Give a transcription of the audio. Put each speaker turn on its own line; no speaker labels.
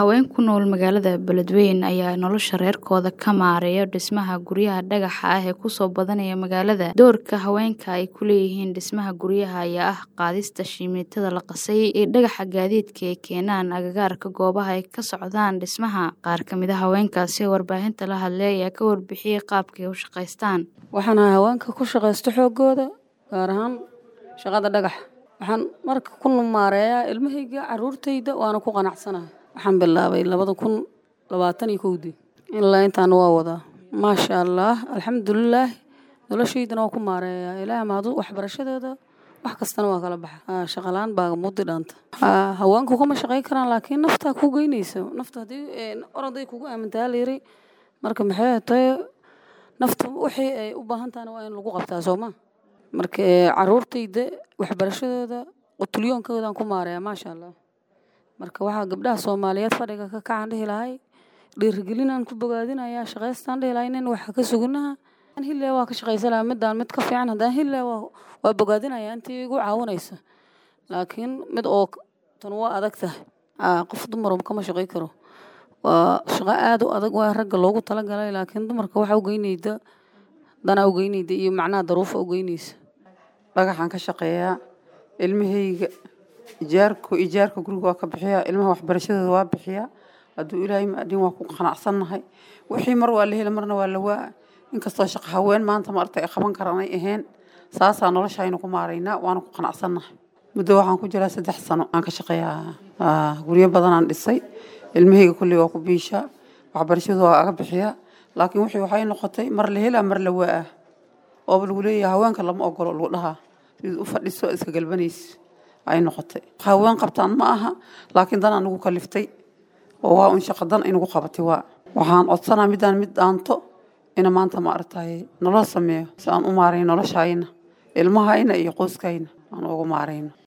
Haween ku nool magaalada Beledweyne ayaa nolosha reerkooda ka maareeya dhismaha guryaha dhagaxa ah ee kusoo badanaya magaalada. Doorka haweenka ay ku leeyihiin dhismaha guryaha ayaa ah qaadista shamiitada la qasay iyo dhagaxa gaadiidka ay keenaan agagaarka goobaha ay ka socdaan dhismaha. Qaar ka mid ah haweenkaasi oo warbaahinta la hadlay ayaa ka warbixiyay qaabka ay u shaqaystaan.
Waxaan ahay haweenka ku shaqaysto xoogooda gaar ahaan shaqada dhagaxa. Waxaan marka ku maareeyaa ilmahayga caruurtayda waana ku qanacsanahay. Waxaan bilaabay labada kun labaatan iyo kowdii ilaa intaan waa wadaa maasha allah alxamdulilaah noloshaydana waa ku maareeyaa ilaahay mahadu waxbarashadeeda wax kastana waa kala baxa shaqa la-aan baa mudi dhaanta haweenku kuma shaqayn karaan laakiin naftaa ku geynaysa nafta haddii oroday kugu aamintaa layiri marka maxay tahay nafta wixii ay u baahan tahana waa in lagu qabtaa soo ma marka caruurtayda waxbarashadooda qutulyoonkoodan ku maareeyaa maasha allah marka waxaa gabdhaha soomaaliyeed fadhiga ka kacan dhihi lahay dhiirigelinaan ku bogaadinayaa shaqaystaan dhihi lahay nin waxa ka suginaha hille waa ka shaqaysanayaa midaan mid ka fiican haddaan hille waa bogaadinayaa intii igu caawinaysa laakiin mid oo tan waa adag tahay qof dumar kama shaqay karo waa shaqo aad u adag waa ragga loogu talagalay laakiin dumarka waxa u geynayda danaa u geynayda iyo macnaha daruufa u geynaysa
dhagaxaan ka shaqeeyaa ilmahayga ijaarku ijaarka guriga waa ka bixiyaa ilmaha waxbarashadooda waa bixiyaa hadduu ilaahay maadin waa ku qanacsannahay wixii mar waa la heli marna waa la waa inkastoo shaqo haween maanta maaragtay ay qaban karaan ay ahayn saasaa noloshaynu ku maaraynaa waana ku qanacsannahay muddo waxaan ku jiraa saddex sano aan ka shaqeeyaa guryo badanaan dhisay ilmahayga kulley waa ku biishaa waxbarashadooda waa aga bixiyaa laakiin wixii waxay noqotay mar la helaa mar la waa ooba lagu leeyahay haweenka lama ogolo lagu dhahaa sid u fadhiso iska galbanaysa ay noqotay haween qabtaan ma aha laakiin danaa nagu kaliftay oo waa un shaqo dan inagu qabatay waa waxaan codsanaa midaan mid dhaanto ina maanta maaragtay nolol sameeyo si aan u maarayn noloshayna ilmahayna iyo qoyskayna aan ugu maarayno